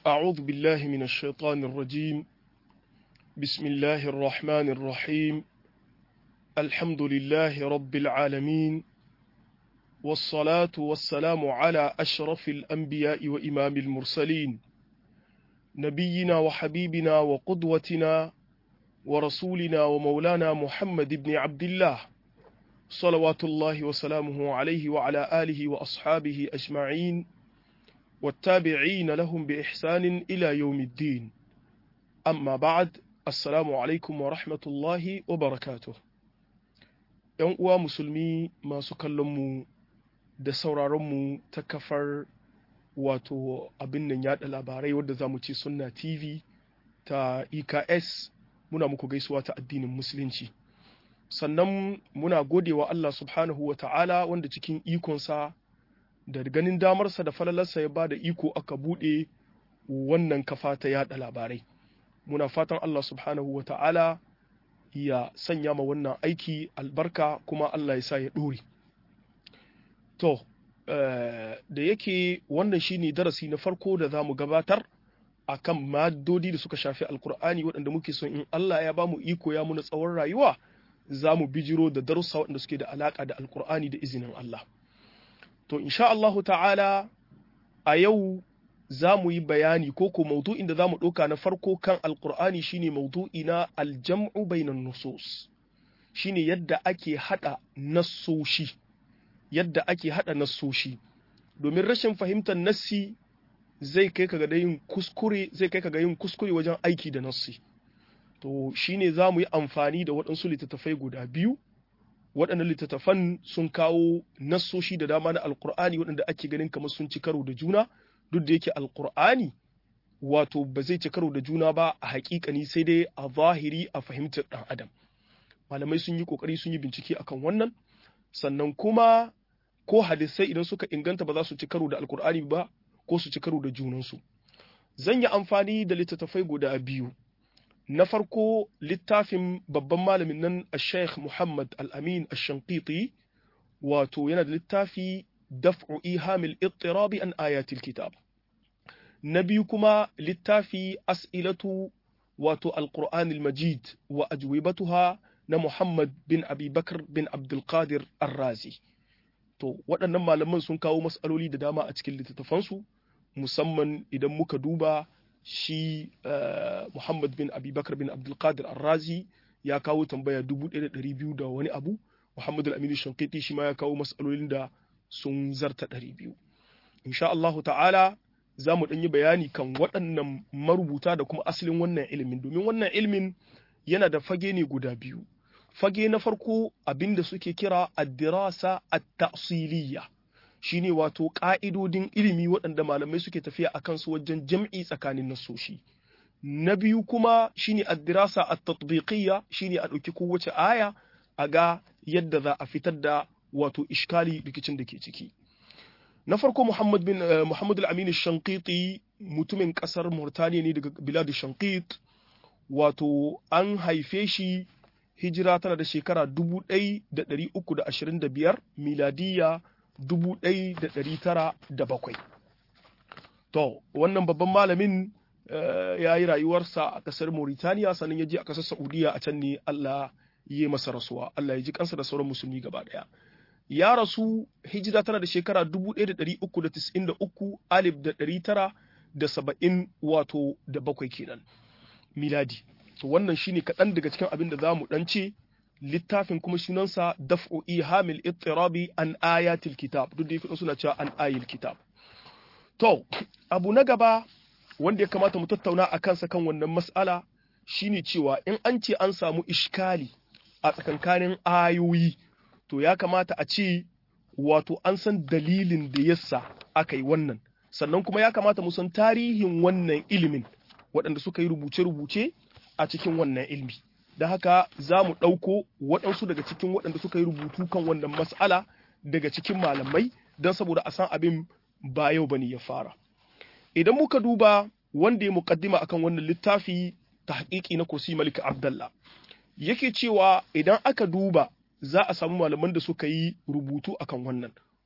أعوذ بالله من الشيطان الرجيم بسم الله الرحمن الرحيم الحمد لله رب العالمين والصلاة والسلام على أشرف الأنبياء وإمام المرسلين نبينا وحبيبنا وقدوتنا ورسولنا ومولانا محمد بن عبد الله صلوات الله وسلامه عليه وعلى آله وأصحابه أجمعين والتابعين لهم بإحسان إلى يوم الدين أما بعد السلام عليكم ورحمة الله وبركاته ‘Yan uwa musulmi masu kallonmu da sauraronmu ta kafar wato abin nan yaɗa labarai wadda za mu ce sunna TV ta EKS muna muku gaisuwa ta addinin musulunci. Sannan muna godewa Allah subhanahu wa ta'ala wanda cikin ikonsa da ganin damarsa da falalarsa ya ba da iko aka buɗe wannan kafa ta yaɗa labarai muna fatan Allah subhanahu wa ta'ala ya sanya ma wannan aiki albarka kuma Allah ya sa ya ɗore to da yake wannan shine darasi na farko da za mu gabatar a kan maddodi da suka shafi alkur'ani waɗanda muke son in Allah ya ba mu iko ya muna tsawon rayuwa za mu bijiro da darussa waɗanda suke da alaƙa da alkur'ani da izinin Allah To, insha Allahu ta'ala a yau za mu yi bayani ko ko maudu'in da za mu ɗauka na farko kan Alƙur'ani shine maudu'i na aljam'u bainan nusus shine yadda ake haɗa nassoshi yadda ake haɗa nassoshi domin rashin fahimtar nassi zai kai ka ga yin kuskure zai kai ka ga yin kuskure wajen aiki da nassi to shine za mu yi amfani da waɗansu littattafai guda biyu waɗannan littattafan sun kawo nassoshi da dama na alkur'ani waɗanda ake ganin kamar sun ci karo da juna duk da yake alkur'ani wato ba zai ci karo da juna ba a haƙiƙani sai dai a zahiri a fahimtar ɗan adam malamai sun yi ƙoƙari sun yi bincike akan wannan sannan kuma ko hadisai idan suka inganta ba za su ci karo da alkur'ani ba ko su ci karo da junansu zan yi amfani da littattafai guda biyu na farko littafin babban malamin nan a sheikh muhammad al-amin al-shankiti wato yana da littafi daf'u ihamil ittirabi an ayatil kitab na biyu kuma littafi as'ilatu wato al-qur'an al-majid wa ajwibatuha na muhammad bin abubakar bin abdulkadir ar-razi to waɗannan malaman sun kawo matsaloli da dama a cikin littattafansu musamman idan muka duba shi uh, Muhammad bin Abubakar bin Abdulkadir Arrazi ya kawo tambaya dubu ɗaya da ɗari biyu da wani abu, Muhammad al-Aminu Shankiti shi ma ya kawo matsalolin da sun zarta ɗari biyu. Insha Allahu ta'ala za mu yi bayani kan waɗannan marubuta da kuma asalin wannan ilimin, domin wannan ilimin yana da fage ne guda biyu. Fage na farko abin da suke kira addirasa at-ta'siliyya. shine wato ƙa'idodin ilimi waɗanda malamai suke tafiya a kansu wajen jam'i tsakanin nasoshi. Na biyu kuma shine addirasa a tatbiqiyya shine a ɗauki kowace aya a ga yadda za a fitar da wato ishkali rikicin da ke ciki. Na farko Muhammad bin Muhammad al-Amin Shankiti mutumin ƙasar Murtaniya ne daga biladu Shankit wato an haife shi hijira tana da shekara 1325 miladiyya dubu ɗaya da ɗari tara da bakwai. To, wannan babban malamin ya yi rayuwarsa a ƙasar Mauritaniya sannan ya je a ƙasar Saudiya a can ne Allah yi masa rasuwa, Allah ya ji kansa da sauran musulmi gaba ɗaya. Ya rasu hijira tana da shekara dubu ɗaya da ɗari uku da tis'in da uku alif da ɗari tara da saba'in wato da bakwai kenan miladi. To wannan shine kaɗan daga cikin abin da za mu ɗan ce littafin kuma sunansa daf'u ihamil ittirabi an ayatil kitab duk da yake suna cewa an ayil kitab to abu na gaba wanda ya kamata mu tattauna a kansa kan wannan mas'ala shine cewa in an ce an samu ishkali a tsakankanin ayoyi to ya kamata a ce wato an san dalilin da yasa aka yi wannan sannan kuma ya kamata mu san tarihin wannan ilimin waɗanda suka yi rubuce-rubuce a cikin wannan ilmi da haka za mu ɗauko waɗansu daga cikin waɗanda suka yi rubutu kan wannan mas'ala daga cikin malamai don saboda a san abin ba yau bane ya fara idan muka duba wanda ya muƙaddima akan wannan littafi ta haƙiƙi na kursi malik abdallah yake cewa idan aka duba za a samu malaman da suka yi rubutu akan wannan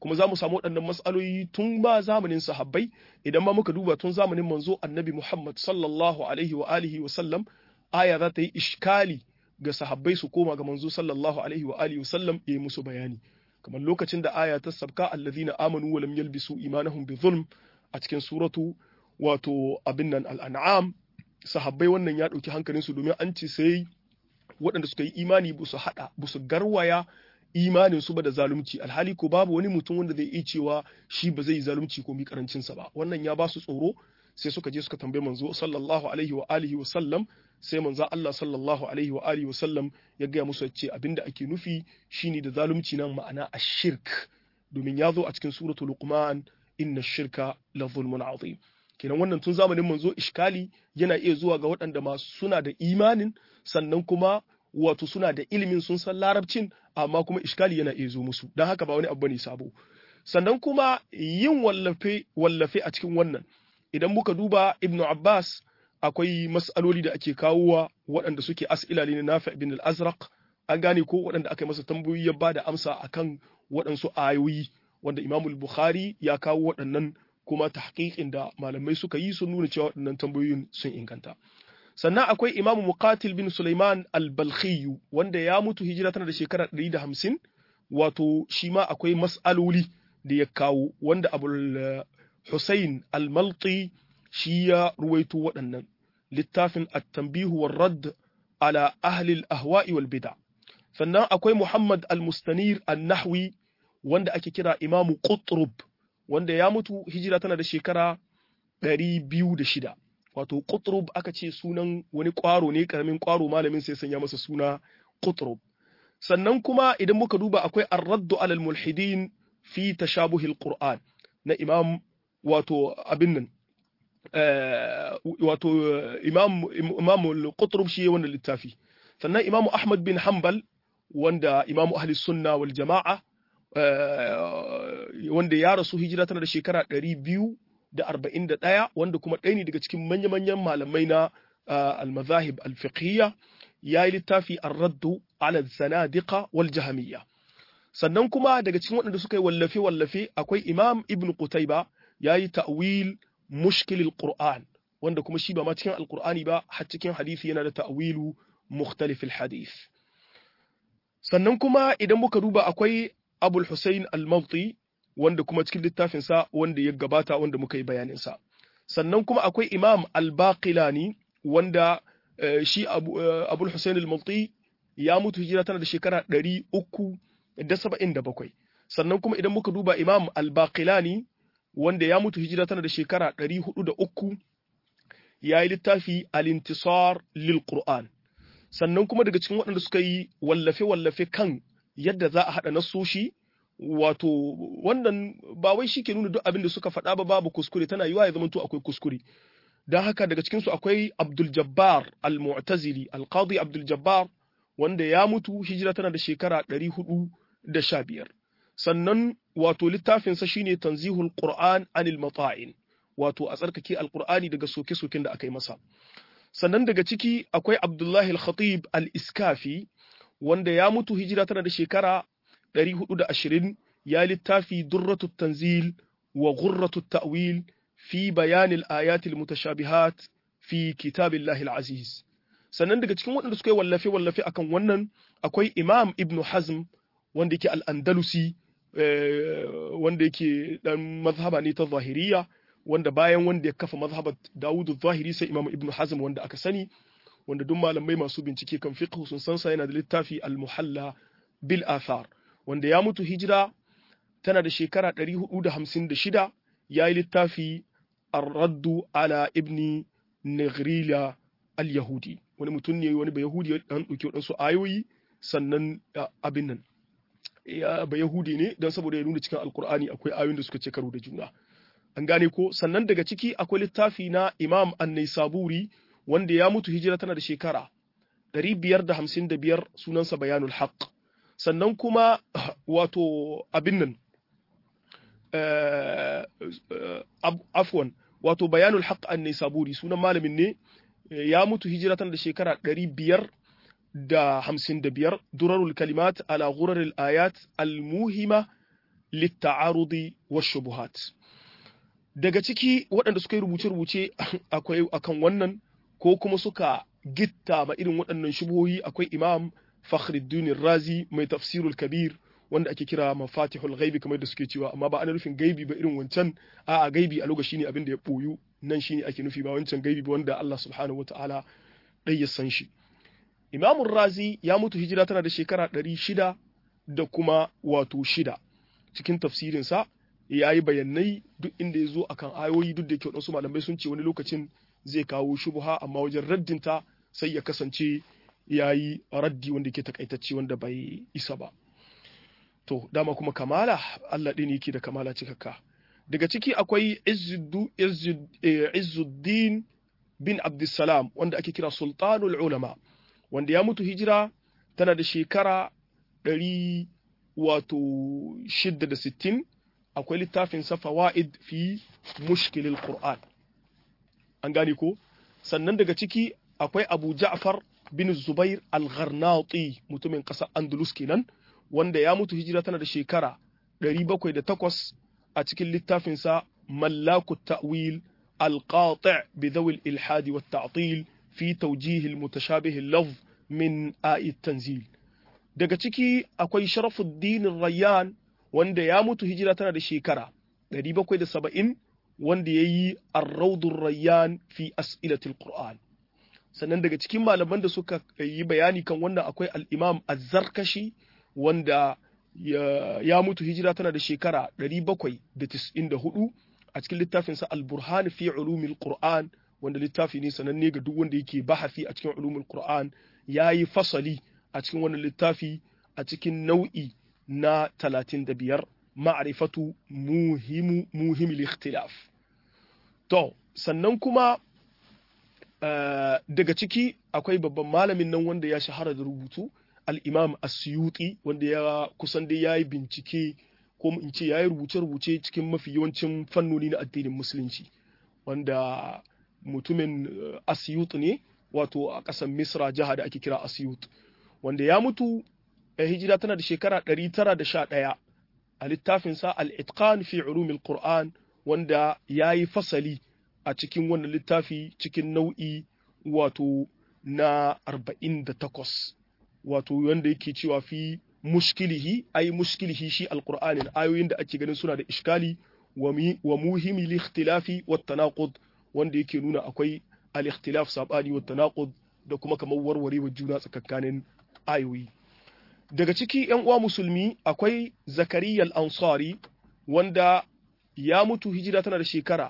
kuma za mu samu waɗannan matsaloli tun ba zamanin sahabbai idan ma muka duba tun zamanin manzo annabi Muhammad sallallahu alaihi wa alihi wa sallam aya za ta yi iskali ga sahabbai su koma ga manzo sallallahu alaihi wa alihi wa sallam ya yi musu bayani kamar lokacin da aya ta sabka allazina amanu wa lam yalbisu imanahum bi zulm a cikin suratu wato abin nan al-an'am sahabbai wannan ya ɗauki hankalinsu domin an ce sai waɗanda suka yi imani ba su haɗa ba su garwaya imanin su ba da zalunci alhali ko babu wani mutum wanda zai iya cewa shi ba zai yi zalunci ko mi karancin sa ba wannan ya ba su tsoro sai suka je suka tambaye manzo sallallahu alaihi wa alihi wa sallam sai manzo Allah sallallahu alaihi wa alihi wa sallam ya gaya musu ce abinda ake nufi shine da zalunci nan ma'ana ashirk domin ya zo a cikin suratul luqman inna shirka la zulmun azim kenan wannan tun zamanin manzo iskali yana iya zuwa ga waɗanda masu suna da imanin sannan kuma wato suna da ilimin sun san larabcin amma kuma iskali yana iya zo musu don haka ba wani abu ne sabo sannan kuma yin wallafe wallafe a cikin wannan idan muka duba ibnu abbas akwai mas'aloli da ake kawowa waɗanda suke as'ila ne nafi ibn al-azraq an gane ko waɗanda aka yi masa tambayoyi ya ba da amsa akan waɗansu ayoyi wanda imamul bukhari ya kawo waɗannan kuma tahqiqin da malamai suka yi sun nuna cewa waɗannan tambayoyin sun inganta sannan akwai imamu muqatil bin sulaiman al-balkhi wanda ya mutu hijira tana da shekara 150 wato shi ma akwai mas'aloli da ya kawo wanda abul husayn al-malti shi ya ruwaito waɗannan littafin at-tanbihu war-radd ala ahli al-ahwa'i wal bid'a sannan akwai muhammad al-mustanir an-nahwi wanda ake kira imamu qutrub wanda ya mutu hijira tana da shekara ɗari biyu da shida wato qutrub aka ce sunan wani ƙwaro ne ƙaramin ƙwaro malamin sai sanya masa suna qutrub sannan kuma idan muka duba akwai ar-raddu alal mulhidin fi tashabuhil qur'an na imam wato abin nan wato imam imam qutrub shi wannan littafi sannan imam ahmad bin hanbal wanda imam ahli sunna wal jama'a wanda ya rasu hijira tana da shekara ɗari biyu da arba'in da ɗaya wanda kuma ɗaya ne daga cikin manya-manyan malamai na al-mazahib al-fiqhiyya ya yi littafi ar-raddu ala zanadiqa wal jahamiyya sannan kuma daga cikin waɗanda suka yi wallafe-wallafe akwai imam ibn qutayba ya yi ta'wil mushkilil qur'an wanda kuma shi ba ma cikin alqur'ani ba har cikin hadisi yana da ta'wilu mukhtalifil hadith sannan kuma idan muka duba akwai abul hussein al-mawti wanda kuma cikin littafinsa wanda ya gabata wanda muka yi bayaninsa sannan kuma akwai imam al-baqilani wanda shi abul hussein al-mawti ya mutu hijira tana da shekara ɗari uku da saba'in da bakwai sannan kuma idan muka duba imam al-baqilani wanda ya mutu hijira tana da shekara ɗari hudu da uku ya yi littafi al-intisar lil qur'an sannan kuma daga cikin waɗanda suka yi wallafe-wallafe kan yadda za a haɗa nasoshi wato wannan ba wai shi ke nuna duk abin da suka faɗa ba babu kuskure tana yiwa ya zama to akwai kuskure don haka daga cikinsu akwai abdul jabbar al-mu'tazili al-qadi abdul jabbar wanda ya mutu hijira tana da shekara ɗari hudu da sha biyar sannan wato littafinsa shine tanzihul qur'an anil mata'in wato a tsarkake alqur'ani daga soke-soken da aka yi masa sannan daga ciki akwai abdullahi al-khatib al-iskafi wanda ya mutu hijira tana da shekara 420 ya littafi durratu tanzil wa ghurratu ta'wil fi bayanil ayatil mutashabihat fi kitabillahi al-aziz sannan daga cikin waɗanda suka yi wallafe wallafe akan wannan akwai imam ibnu hazm wanda yake al-andalusi wanda yake dan mazhaba ne ta zahiriya wanda bayan wanda ya kafa mazhabar Dawud zahiri sai Imam Ibn Hazm wanda aka sani wanda duk malamai masu bincike kan fiqh sun san sa yana da littafi Al-Muhalla bil Athar wanda ya mutu hijira tana da shekara 456 yayi littafi Ar-Raddu ala Ibn Nighrila al-Yahudi wani mutum ne wani bayahudi ya dan dauki wadansu ayoyi sannan abin nan ya bayahudi ne dan saboda ya nuna cikin alkur'ani akwai ayoyin da suka ce karo da juna an gane ko sannan daga ciki akwai littafi na imam an-naisaburi wanda ya mutu hijira tana da shekara 555 sunansa bayanul haqq sannan kuma wato abin nan afwan wato bayanul haqq an-naisaburi sunan malamin ne ya mutu hijira tana da shekara 555 durarul kalimat ala ghuraril ayat al-muhima litta'arudi wa shubuhat daga ciki waɗanda suka yi rubuce-rubuce akwai akan wannan ko kuma suka gitta ma irin waɗannan shubuhohi akwai imam fakhruddin razi mai tafsirul kabir wanda ake kira mafatihul ghaibi kamar da suke cewa amma ba ana nufin gaibi ba irin wancan a a gaibi a lokaci ne abin da ya boyu nan shine ake nufi ba wancan gaibi ba wanda Allah subhanahu wataala dai ya san shi Imam Razi ya mutu hijira tana da shekara ɗari shida da kuma wato shida cikin tafsirinsa ya yi bayanai duk inda ya zo akan ayoyi duk da ke waɗansu malamai sun ce wani lokacin zai kawo shubuha amma wajen raddinta sai ya kasance ya yi raddi wanda ke takaitacce wanda bai isa ba. To, dama kuma kamala, Allah ɗin yake da kamala cikakka. Daga ciki akwai Izzuddin bin Abdussalam wanda ake kira Sultanul Ulama, wanda ya mutu hijira tana da shekara ɗari wato shidda da sittin akwai littafin sa fawaid fi mushkilil Qur'an. An gane ko? Sannan daga ciki akwai Abu Ja'far bin Zubair al-Gharnati mutumin ƙasar Andalus kenan. wanda ya mutu hijira tana da shekara 708 a cikin littafinsa mallaku ta'wil alqati' bi dhawi al-ilhad wa at-ta'til fi tawjih al-mutashabih al-lafz min a'i tanzil daga ciki akwai Sharafuddin Rayyan wanda ya mutu hijira tana da shekara 770 wanda yayi ar-rawd rayyan fi as'ilati al-Qur'an sannan daga cikin malaman da suka yi bayani kan wannan akwai al-Imam Az-Zarkashi wanda ya, ya mutu hijira tana da shekara 794 a cikin littafinsa al-burhan fi ulumil qur'an wanda littafi ne sananne ga duk wanda yake bahasi a cikin ulumul qur'an yayi fasali a cikin wannan littafi a cikin nau'i na 35 ma'rifatu muhimu muhimil ikhtilaf to sannan kuma uh, daga ciki akwai babban malamin nan wanda ya shahara da rubutu al'imam asyuti wanda ya kusan dai ya yi bincike ko in ce ya yi rubuce-rubuce cikin mafi yawancin fannoni na addinin musulunci wanda mutumin asyut ne wato a ƙasar misra jiha da ake kira asyut wanda ya mutu a hijira tana da shekara 911 a littafinsa al-itqan fi ulumil qur'an wanda ya yi fasali a cikin wannan littafi cikin nau'i wato na 48 wato wanda yake cewa fi mushkilihi ai mushkilihi shi alqur'anin ayoyin da ake ganin suna da iskali wa muhimi likhtilafi wa tanaqud wanda yake nuna akwai al-ikhtilaf sabani wa tanaqud da kuma kamar warwarewa juna tsakanin ayoyi daga ciki yan uwa musulmi akwai zakariya al-ansari wanda ya mutu hijira tana da shekara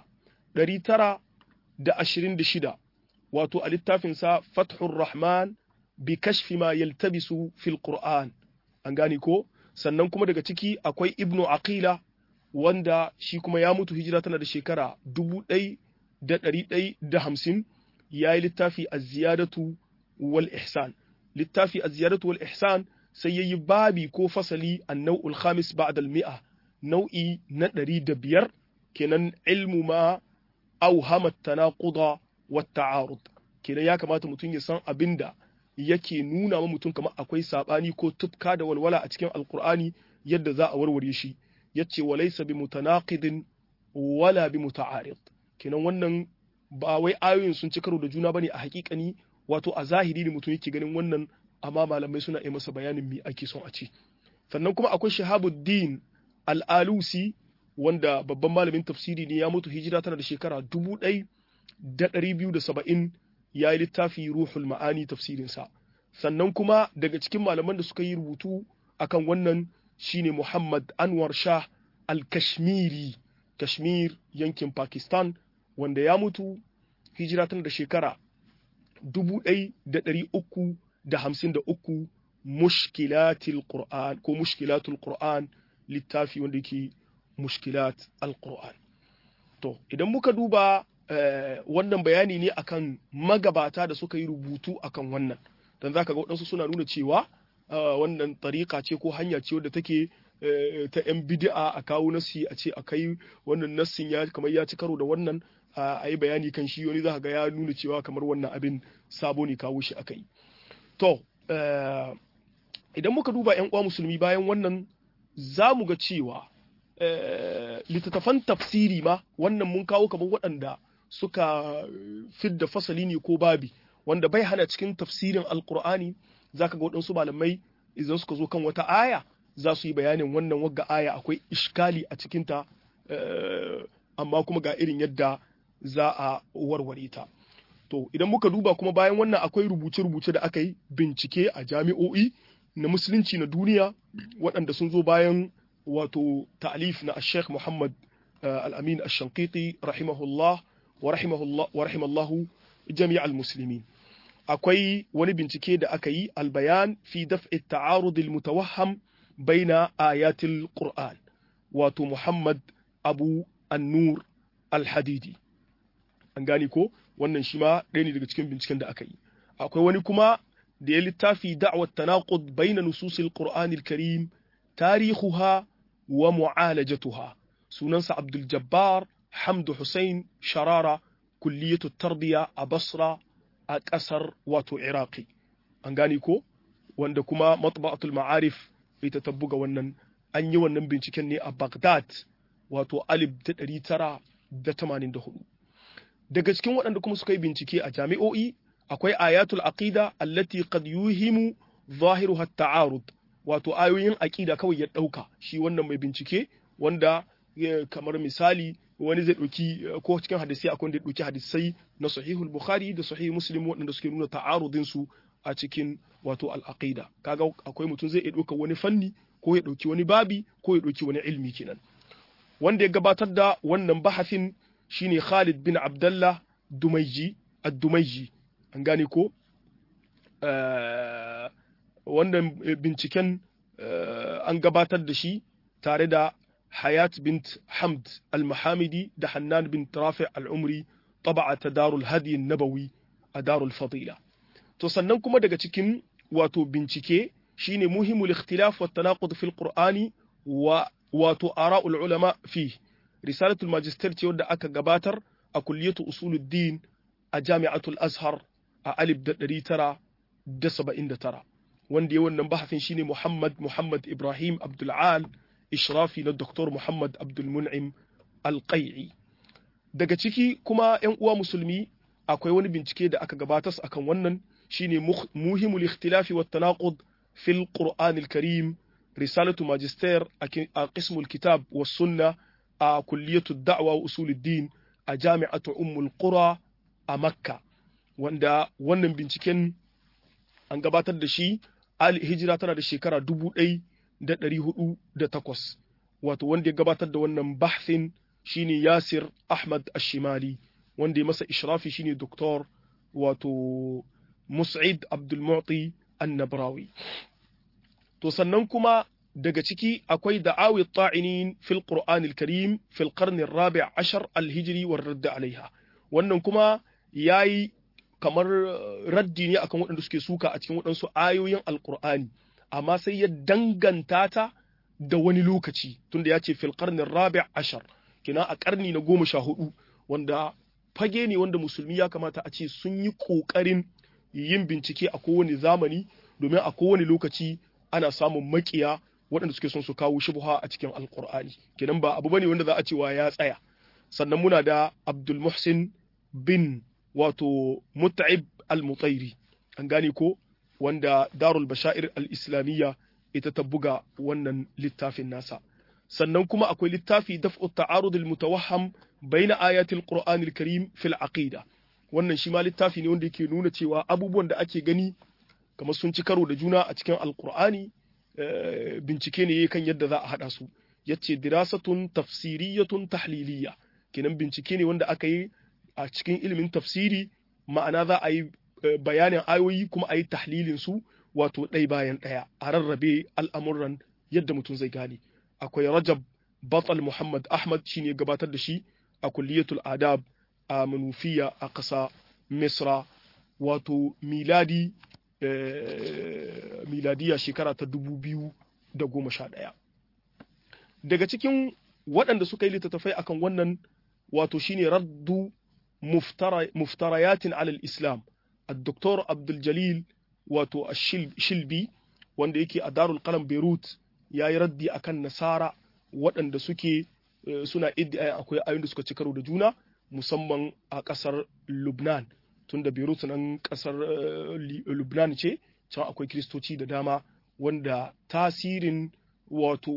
926 wato a littafinsa fathur rahman bi kashfi ma yaltabisu fil Qur'an an gane ko sannan kuma daga ciki akwai Ibnu Aqila wanda shi kuma ya mutu hijira tana da shekara dubu ɗai da ɗari ɗai da hamsin ya yi littafi a ziyadatu wal ihsan littafi a ziyadatu wal ihsan sai ya yi babi ko fasali a nau'ul khamis ba'da al-mi'a nau'i na ɗari da biyar kenan ilmu ma auhama tanaquda wa ta'arud kenan ya kamata mutum ya san abinda yake nuna wa mutum kamar akwai sabani ko tufka da walwala a cikin alkur'ani yadda za a warware shi yace walaysa bi mutanaqidin wala bi muta'arid kenan wannan ba wai ayoyin sun ci karo da juna bane a hakikani wato a zahiri ne mutum yake ganin wannan amma malamai suna yi masa bayanin me ake son a ce sannan kuma akwai shahabuddin al-alusi wanda babban malamin tafsiri ne ya mutu hijira tana da shekara dubu ɗai da ɗari biyu da saba'in ya yi littafi ruhul ma'ani tafsirinsa sannan kuma daga cikin malaman da suka yi rubutu akan wannan shine Muhammad Anwar Shah al-Kashmiri Kashmir yankin Pakistan wanda ya mutu hijira tana da shekara dubu ɗai da ɗari uku da hamsin da uku mushkilatil Qur'an ko mushkilatul Qur'an littafi wanda yake mushkilat al-Qur'an to idan muka duba wannan bayani ne akan magabata da suka yi rubutu akan wannan dan zaka ga waɗansu suna nuna cewa wannan tariƙa ce ko hanya ce wadda take ta yan bid'a a kawo nasi a ce akai wannan nassin ya kamar ya ci karo da wannan a yi bayani kan shi wani za ga ya nuna cewa kamar wannan abin sabo ne kawo shi akai to idan muka duba yan uwa musulmi bayan wannan za mu ga cewa littattafan tafsiri ma wannan mun kawo kamar waɗanda suka fidda fasali ne ko babi wanda bai hana cikin tafsirin alkur'ani zaka ga waɗansu malamai idan suka zo kan wata aya za su yi bayanin wannan wagga aya akwai ishkali a cikinta amma kuma ga irin yadda za a warware ta to idan muka duba kuma bayan wannan akwai rubuce-rubuce da aka yi bincike a jami'o'i na musulunci na duniya waɗanda sun zo bayan wato ta'alif na Sheikh Muhammad Al-Amin Ash-Shanqiti rahimahullah wa rahimahullah wa rahimallahu jami'al muslimin akwai wani bincike da aka yi albayan fi daf'i ta'arud al-mutawahham baina ayatil Qur'an wato Muhammad Abu An-Nur Al-Hadidi an gani ko wannan shi ma ɗaya ne daga cikin binciken da aka yi akwai wani kuma da ya littafi da'wat tanaqud baina nususil Qur'anil Karim tarihuha wa mu'alajatuha sunansa Abdul Jabbar Hamdu Hussein Sharara kulliyatu tarbiya a Basra a ƙasar wato Iraki an gani ko wanda kuma matba'atul ma'arif ita ta buga wannan an yi wannan binciken ne a Baghdad wato alif da ɗari tara da tamanin da hudu daga cikin waɗanda kuma suka yi bincike a jami'o'i akwai ayatul aqida allati qad yuhimu zahiruha at-ta'arud wato ayoyin aqida kawai ya ɗauka shi wannan mai bincike wanda kamar misali wani zai ɗauki ko cikin hadisai akwai wanda ya ɗauki hadisai na sahihul bukhari da sahih muslim waɗanda suke nuna ta'arudin su a cikin wato al-aqida kaga akwai mutum zai iya ɗauka wani fanni ko ya ɗauki wani babi ko ya ɗauki wani ilmi kenan wanda ya gabatar da wannan bahafin shine Khalid bin Abdullah Dumaiji ad-Dumaiji an gane ko wannan binciken an gabatar da shi tare da Hayat bint Hamd al-Mahamidi da Hannan bin Rafi al-Umri taba'a ta Darul Hadi Nabawi a Darul Fadila to sannan kuma daga cikin wato bincike shine muhimul ikhtilaf wa tanaqud fil Qur'ani wa wato ara'ul ulama fi risalatul magister ce wadda aka gabatar a kulliyatu usuluddin a jami'atul azhar a alif da ɗari tara da saba'in da tara wanda ya wannan bahafin shine muhammad muhammad ibrahim abdul'al ishrafi na doktor muhammad abdulmun'im alƙai'i daga ciki kuma yan uwa musulmi akwai wani bincike da aka gabatar akan wannan shine muhimul ikhtilafi wa tanaqud fil qur'anil karim رسالة ماجستير قسم الكتاب والسنة كلية الدعوة وأصول الدين جامعة أم القرى مكة wanda wannan binciken an gabatar da shi hijira tana da shekara dubu ɗai da ɗari hudu da takwas wato wanda ya gabatar da wannan bahsin shine yasir ahmad ashimali wanda ya masa ishrafi shine doktor wato mus'id abdulmu'ti annabrawi to sannan kuma daga ciki akwai da'awi ta'inin fil qur'anil karim fil qarni rabi ashar al-hijri war radd alaiha wannan kuma yayi kamar raddi ne akan waɗanda suke suka a cikin waɗansu ayoyin alqur'ani amma sai ya danganta ta da wani lokaci tunda ya ce fil qarni rabi ashar kina a karni na goma sha hudu wanda fage ne wanda musulmi ya kamata a ce sun yi ƙoƙarin yin bincike a kowane zamani domin a kowane lokaci ana samun makiya waɗanda suke son su kawo shubha a cikin alkur'ani kenan ba abu bane wanda za a cewa ya tsaya sannan muna da abdul muhsin bin wato mut'ib al-mutairi an gane ko wanda darul bashair al-islamiyya ita ta buga wannan littafin nasa sannan kuma akwai littafi daf'u ta'arud al-mutawahham baina ayatil qur'anil karim fil aqida wannan shi ma littafi ne wanda yake nuna cewa abubuwan da ake gani kamar sun ci karo da juna a cikin alkur'ani bincike ne kan yadda za a haɗa su yace dirasatun tafsiriyatun tahliliya kenan bincike ne wanda aka yi a cikin ilimin tafsiri ma'ana za a yi bayanin ayoyi kuma a yi tahlilin su wato ɗai bayan ɗaya a rarrabe al'amuran yadda mutum zai gane akwai rajab batal muhammad ahmad shine gabatar da shi a kulliyatul adab a manufiya a ƙasa misra wato miladi miladiya shekara ta dubu biyu da goma sha ɗaya daga cikin waɗanda suka yi littattafai akan wannan wato shine raddu muftarayatin alal islam الدكتور عبد الجليل wato shilbi wanda yake a darul qalam beirut ya yi raddi akan nasara waɗanda suke suna iddia akwai ayoyin da suka ci karo da juna musamman a ƙasar Lubnan tunda Beirut nan ƙasar Lubnan ce can akwai kiristoci da dama wanda tasirin wato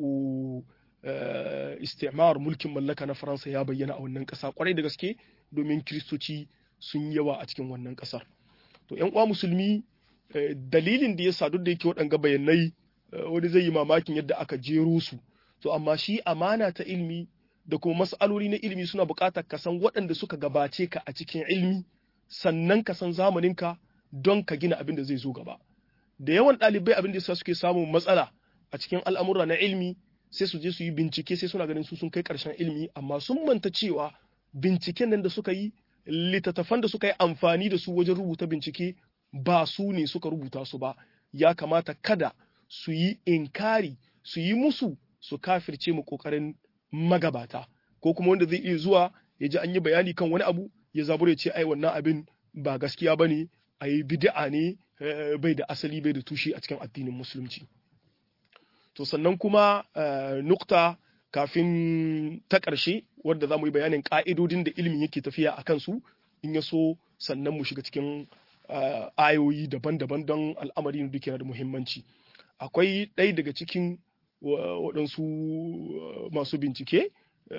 istimar mulkin mallaka na Faransa ya bayyana a wannan ƙasa kwarai da gaske domin kiristoci sun yawa a cikin wannan ƙasar to ƴan uwa musulmi dalilin da ya sa duk da yake waɗanga bayanai wani zai yi mamakin yadda aka jero su to amma shi amana ta ilmi da kuma mas'aloli na ilmi suna buƙatar ka san waɗanda suka gabace ka a cikin ilmi sannan ka san zamaninka don ka gina abin da zai zo gaba da yawan ɗalibai abin da suke samun matsala a cikin al'amura na ilmi sai su je su yi bincike sai suna ganin su sun kai ƙarshen ilmi amma sun manta cewa binciken nan da suka yi littattafan da suka yi amfani da su wajen rubuta bincike ba su ne suka rubuta su ba ya kamata kada su yi inkari su yi musu su kafirce mu kokarin magabata ko kuma wanda zai iya zuwa ya ji an yi bayani kan wani abu ya zabura ya ce ai wannan abin ba gaskiya ba ne a yi bid'a ne bai da asali bai da tushe a cikin addinin musulunci to sannan kuma nukta kafin ta ƙarshe wadda za mu yi bayanin ƙa'idodin da ilimin yake tafiya a kansu in ya so sannan mu shiga cikin ayoyi daban-daban don al'amari da duke da muhimmanci akwai ɗaya daga cikin waɗansu masu bincike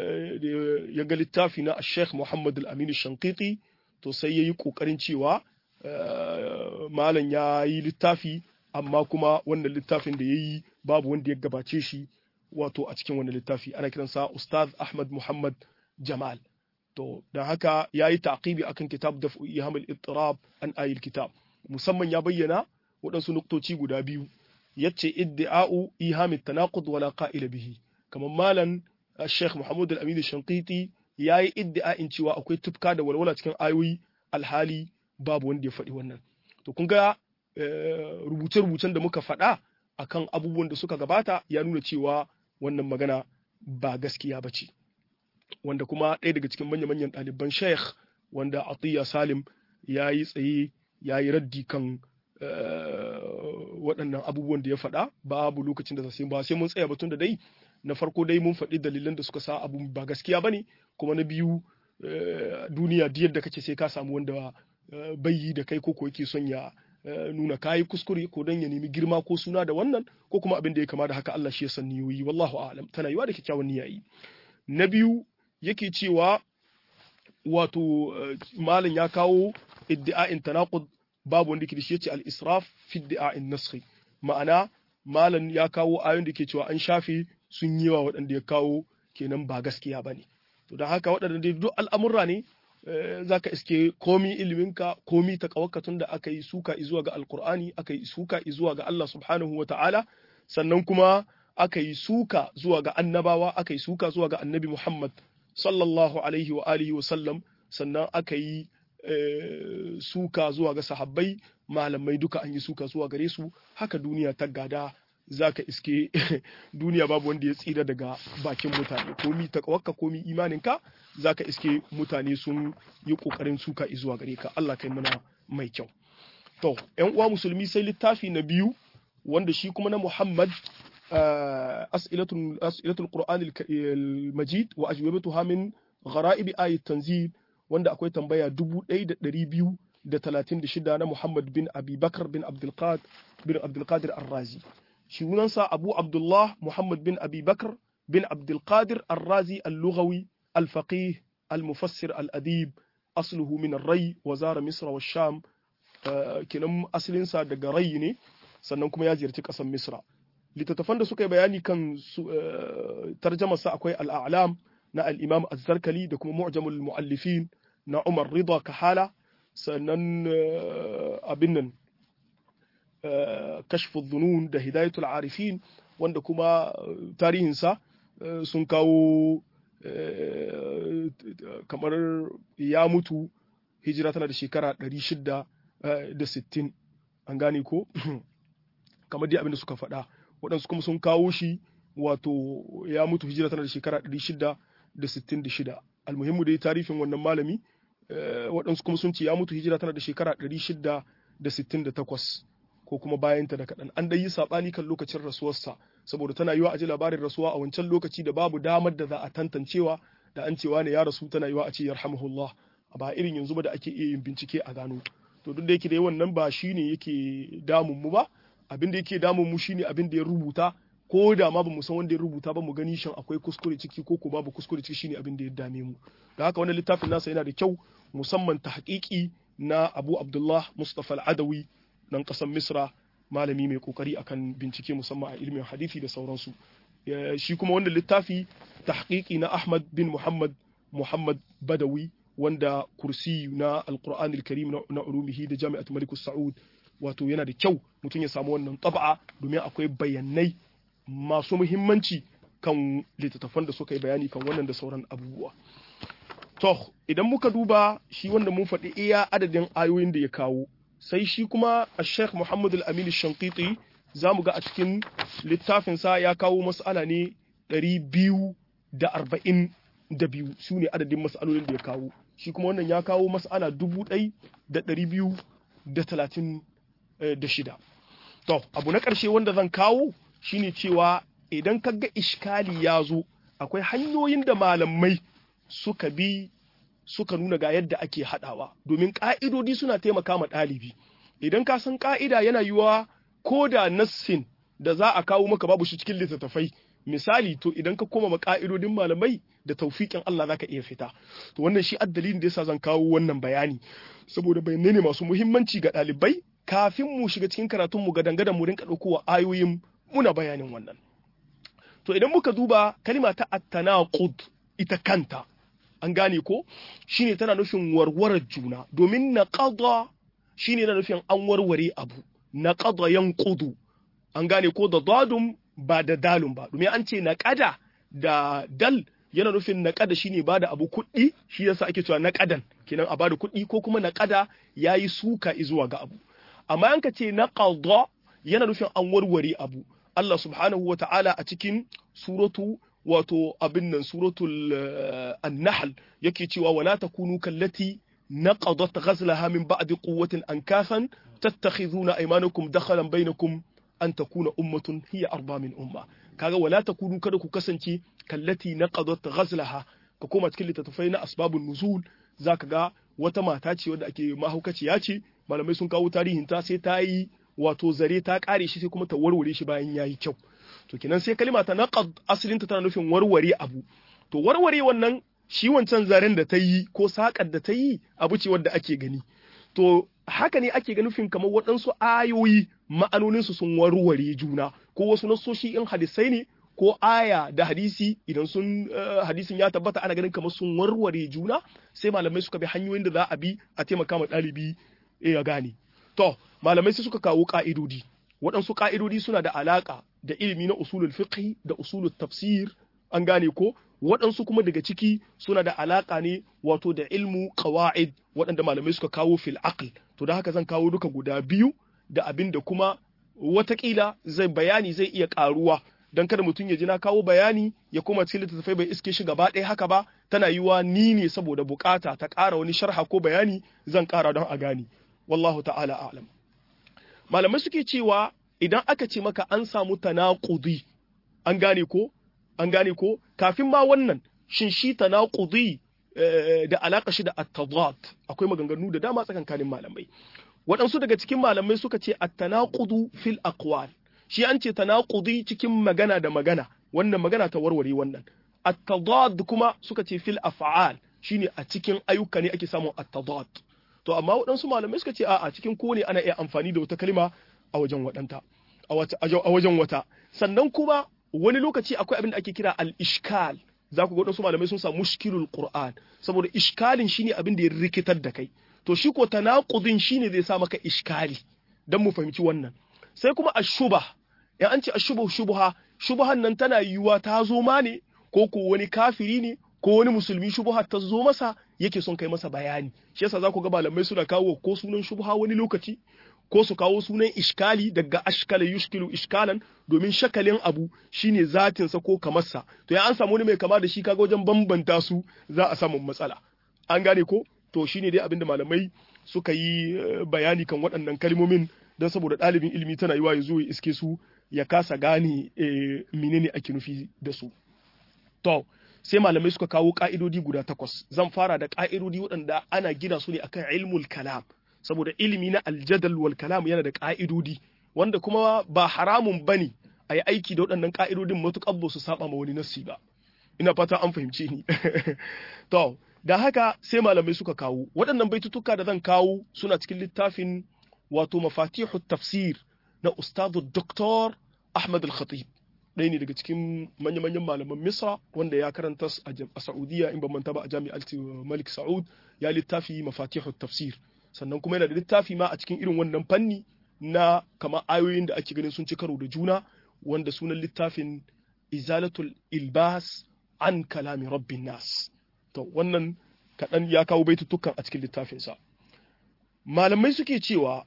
ya ga littafi na sheikh muhammad al-aminu shankiti to sai ya yi ƙoƙarin cewa malam ya yi littafi amma kuma wannan littafin da ya yi babu wanda ya gabace shi wato a cikin wannan littafi ana kiransa ustaz ahmad muhammad jamal to don haka ya yi taqibi akan kitab da ihamul ittirab an ayil kitab musamman ya bayyana waɗansu nuktoci guda biyu yace iddi'a'u ihamit tanaqud wala qa'ila bihi kamar malam Sheikh Muhammad Al-Amin Shanqiti yayi iddi'a'in cewa akwai tufka da walwala cikin ayoyi alhali babu wanda ya faɗi wannan to kun ga rubuce-rubucen da muka faɗa akan abubuwan da suka gabata ya nuna cewa wannan magana ba gaskiya ba ce wanda kuma ɗaya daga cikin manya-manyan ɗaliban sheikh wanda atiya salim ya yi tsaye ya yi raddi kan waɗannan abubuwan da ya faɗa babu lokacin da sai ba sai mun tsaya batun da dai na farko dai mun faɗi dalilan da suka sa abu ba gaskiya ba ne kuma na biyu duniya duk yadda kace sai ka samu wanda bai yi da kai ko ko yake son ya nuna kayi kuskure ko don ya nemi girma ko suna da wannan ko kuma abin da ya kama da haka Allah shi ya san niyoyi wallahu a'lam tana yiwa da kyakkyawan niyyayi na biyu yake cewa wato malam ya kawo iddi'a'in tanaqud babu wanda ke da shi yace al-israf fi iddi'a'in naskhi ma'ana malam ya kawo ayoyin da ke cewa an shafe sun yi wa waɗanda ya kawo kenan ba gaskiya bane to don haka waɗanda dai duk al'amurra ne za ka iske komi iliminka komi ta tun da aka yi suka zuwa ga alkur'ani aka yi suka zuwa ga Allah subhanahu wa ta'ala sannan kuma aka yi suka zuwa ga annabawa aka yi suka zuwa ga annabi Muhammad sallallahu alaihi wa alihi wa sallam sannan aka yi suka zuwa ga sahabbai malamai duka an yi suka zuwa gare su haka duniya ta gada zaka iske duniya babu wanda ya tsira daga bakin mutane komi takawakka komi imaninka zaka iske mutane sun yi kokarin suka zuwa gare ka Allah kai mana mai kyau to ƴan uwa musulmi sai littafi na biyu wanda shi kuma na Muhammad as'ilatul as'ilatul Qur'an al-Majid wa ajwabatuha min gharaib ayat tanzil wanda akwai tambaya 1236 na Muhammad bin Abi Bakar bin Abdul Qadir bin Abdul Qadir Ar-Razi sunansa Abu Abdullah Muhammad bin Abi Bakr bin Abdul Qadir Ar-Razi Al-Lughawi Al-Faqih Al-Mufassir Al-Adib asluhu min Ar-Ray wa zara Misr wa Sham kinan asalinsa daga Ray ne sannan kuma ya ziyarci ƙasar Misra littattafan da suka yi bayani kan tarjamarsa akwai Al-A'lam na al-Imam Az-Zarkali da kuma Mu'jamul Mu'allifin na Umar Rida Kahala sannan abin nan kashfu dhunun da hidayatul arifin wanda kuma tarihinsa sun kawo kamar ya mutu hijira tana da shekara 660 an gane ko kamar dai abin da suka faɗa waɗansu kuma sun kawo shi wato ya mutu hijira tana da shekara 666 almuhimmu dai tarihin wannan malami waɗansu kuma sun ce ya mutu hijira tana da shekara 668 ko kuma bayanta da kaɗan an dai yi saɓani kan lokacin rasuwarsa saboda tana yiwa a ji labarin rasuwa a wancan lokaci da babu damar da za a tantancewa da an cewa ne ya rasu tana yiwa a ce yarhamuhullah a ba irin yanzu ba da ake iya yin bincike a gano to duk da yake dai wannan ba shine yake damun mu ba abin da yake damun mu shine abin da ya rubuta ko da ma ba mu san wanda ya rubuta ba mu gani shin akwai kuskure ciki ko ko babu kuskure ciki shine abin da ya dame mu da haka wannan littafin nasa yana da kyau musamman tahqiqi na Abu Abdullah Mustafa Al-Adawi nan ƙasar Misra malami mai kokari akan bincike musamman a ilimin hadisi da sauransu shi kuma wannan littafi tahqiqi na Ahmad bin Muhammad Muhammad Badawi wanda kursi na Al-Qur'an Al-Karim na ulumihi da Jami'at Malik Saud wato yana da kyau mutum ya samu wannan taba'a domin akwai bayanai masu muhimmanci kan littattafan da suka yi bayani kan wannan da sauran abubuwa to idan muka duba shi wanda mun faɗi iya adadin ayoyin da ya kawo sai shi kuma a sheikh muhammad al-amin shankiti za mu ga a cikin littafinsa ya kawo mas'ala ne ɗari biyu da arba'in da biyu su ne adadin mas'alolin da ya kawo shi kuma wannan ya kawo mas'ala dubu ɗai da ɗari biyu da talatin da shida to abu na ƙarshe wanda zan kawo shine cewa idan ka ga ishkali ya zo akwai hanyoyin da malamai suka bi suka nuna ga yadda ake haɗawa domin ƙa'idodi suna taimaka ma ɗalibi idan ka san ƙa'ida yana yiwa ko da nassin da za a kawo maka babu shi cikin littattafai misali to idan ka koma ma ƙa'idodin malamai da taufiƙin Allah zaka iya fita to wannan shi addalin da yasa zan kawo wannan bayani saboda bayanai ne masu muhimmanci ga ɗalibai kafin mu shiga cikin karatun mu ga dangadan mu rinka ɗaukowa ayoyin muna bayanin wannan to idan muka duba kalima ta at-tanaqud ita kanta an gane ko shine tana nufin warwarar juna domin naqada shine na nufin an warware abu naqada yanqudu an gane ko da dadum ba da dalun ba domin an ce naqada da dal yana nufin naqada shine bada abu kuɗi shi yasa ake cewa naqadan kenan a bada kuɗi ko kuma naqada yayi suka zuwa ga abu amma an ka ce naqada yana nufin an warware abu Allah subhanahu wa ta'ala a cikin suratu wato abin nan suratul an-nahl yake cewa wala takunu kallati naqadat ghazlaha min ba'di quwwatin ankasan tattakhizuna aymanakum dakhalan bainakum an takuna ummatun hiya arba min umma kaga wala takunu kada ku kasance kallati naqadat ghazlaha ka koma cikin littattafai na asbabun nuzul zaka ga wata mata ce wadda ake mahaukaciya ce malamai sun kawo tarihin ta sai ta yi wato zare ta kare shi sai kuma ta warware shi bayan yayi kyau to kenan sai kalima ta naqad asalinta tana nufin warware abu to warware wannan shi wancan zaren da ta yi ko sakar da ta yi abu ce wadda ake gani to haka ne ake ga nufin kamar waɗansu ayoyi ma'anoninsu sun warware juna ko wasu nasoshi in hadisai ne ko aya da hadisi idan sun hadisin ya tabbata ana ganin kamar sun warware juna sai malamai suka bi hanyoyin da za a bi a taimaka ma ɗalibi ya gane to malamai sai suka kawo ka'idodi waɗansu ka'idodi suna da alaka da ilimi na usulul fiqh da usulul tafsir an gane ko waɗansu kuma daga ciki suna da alaka ne wato da ilmu qawaid waɗanda malamai suka kawo fil aql to da haka zan kawo duka guda biyu da abin da kuma watakila zai bayani zai iya karuwa dan kada mutum ya ji na kawo bayani ya koma cikin littattafai bai iske shi gaba ɗaya haka ba tana yiwa ni ne saboda bukata ta ƙara wani sharha ko bayani zan ƙara don a gani wallahu ta'ala a'lam malamai suke cewa idan aka ce maka an samu tanaqudi an gane ko an gane ko kafin ma wannan shin shi tanaqudi da alaka shi da at-tadad akwai maganganu da dama tsakankanin malamai waɗansu daga cikin malamai suka ce at-tanaqudu fil aqwal shi an ce tanaqudi cikin magana da magana wannan magana ta warware wannan at-tadad kuma suka ce fil af'al shine a cikin ayyuka ne ake samun at-tadad to amma waɗansu malamai suka ce a cikin kowane ana iya amfani da wata kalma a wajen waɗanta a wajen wata sannan kuma wani lokaci akwai abin da ake kira al-ishkal za ku ga waɗansu malamai sun samu mushkilul qur'an saboda ishkalin shine abin da ya rikitar da kai to shi ko tanaqudin shine zai sa maka ishkali dan mu fahimci wannan sai kuma ashuba ya an ce ashubu shubha shubhan nan tana yiwuwa ta zo ma ne ko ko wani kafiri ne ko wani musulmi shubha ta zo masa yake son kai masa bayani shi yasa za ku ga malamai suna kawo ko sunan shubha wani lokaci ko su kawo sunan iskali daga ashkala yushkilu iskalan domin shakalin abu shine zatinsa ko kamarsa to ya an samu wani mai kama da shi kaga wajen bambanta su za a samu matsala an gane ko to shine dai abinda malamai suka yi bayani kan waɗannan kalmomin don saboda ɗalibin ilimi tana yiwa ya zo ya iske su ya kasa gane menene ake nufi da su to sai malamai suka kawo ka'idodi guda takwas zan fara da ka'idodi waɗanda ana gina su ne akan ilmul kalam saboda ilimi na aljadal wal kalam yana da ka'idodi wanda kuma ba haramun bane a yi aiki da waɗannan ka'idodin matuƙar ba su saba ma wani nassi ba ina fata an fahimce ni to da haka sai malamai suka kawo waɗannan baitutuka da zan kawo suna cikin littafin wato mafatihu tafsir na ustadu doktor ahmad al-khatib ɗaya ne daga cikin manya-manyan malaman misra wanda ya karanta a saudiya in ban manta ba a jami'ar malik sa'ud ya littafi mafatihu tafsir sannan kuma yana da littafi ma a cikin irin wannan fanni na kama ayoyin da ake ganin sun ci karo da juna wanda sunan littafin izalatul ilbas an kalami rabbin nas to wannan kaɗan ya kawo baitutukan a cikin littafinsa malamai suke cewa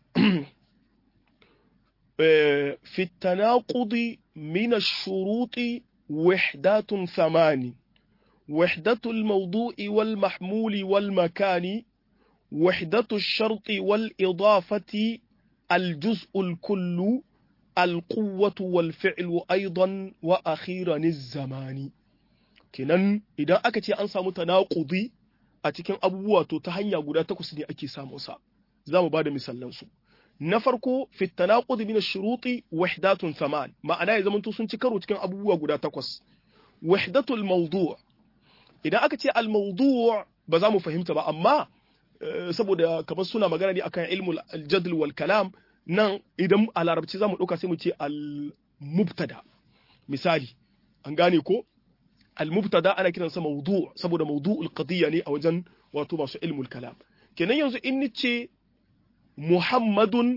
في التناقض من الشروط وحدات ثمان وحدة الموضوع والمحمول والمكان وحدة الشرط والإضافة الجزء الكل القوة والفعل أيضا وأخيرا الزمان kenan idan aka ce an samu tanakudi a cikin abubuwa to ta hanya guda takwas ne ake samun sa za mu ba da misalan su na farko fi tanaqud min ash-shuruti wahdatun thaman ma'ana ya zamanto sun ci karo cikin abubuwa guda takwas wahdatul mawdu' idan aka ce al-mawdu' ba za mu fahimta ba amma saboda kamar suna magana ne akan ilmul al-jadl wal kalam nan idan a larabci za mu ɗauka sai mu ce al-mubtada misali an gane ko al-mubtada ana kiransa mawdu' saboda mawdu'ul qadiyya ne a wajen wato masu ilmul kalam kenan yanzu in ni ce muhammadun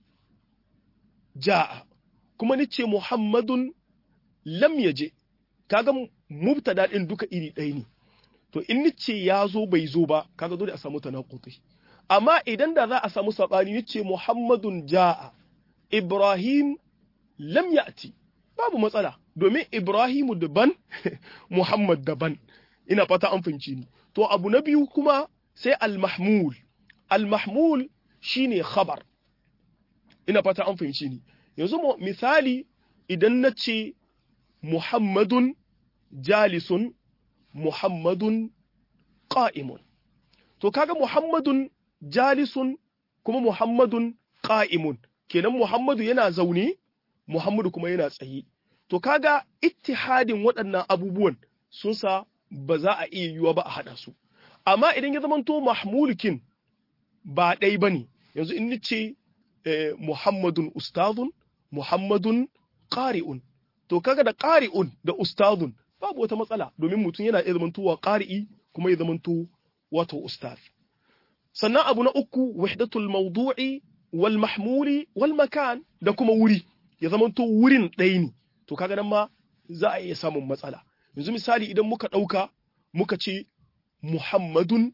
ja'a kuma ni ce muhammadun lam yaje kaga mubtada din duka iri ɗaya ne to in ni ce ya zo bai zo ba kaga dole a samu tanaquti amma idan da za a samu sabani ni ce muhammadun ja'a ibrahim lam ya'ti babu matsala domin ibrahimu daban muhammad daban ina fata an fahimci ni to abu na biyu kuma sai al-mahmul al-mahmul shine khabar ina fata an fahimci ni yanzu misali idan na ce muhammadun jalisun muhammadun qa'imun to kaga muhammadun jalisun kuma muhammadun qa'imun kenan muhammadu yana zaune muhammadu kuma yana tsaye to kaga ittihadin waɗannan abubuwan sun sa ba za a iya yiwuwa ba a haɗa su amma idan ya zamanto mahmulukin ba ɗai ba ne yanzu in nace muhammadun ustazun muhammadun ƙari'un to kaga da ƙari'un da ustazun babu wata matsala domin mutum yana iya zamantowa ƙari'i kuma ya zamanto wato ustaz sannan abu na uku wahdatul mawdu'i wal mahmuli wal makan da kuma wuri ya zamanto wurin ɗaya ne to kaga nan ma za a iya samun matsala yanzu misali idan muka ɗauka muka ce muhammadun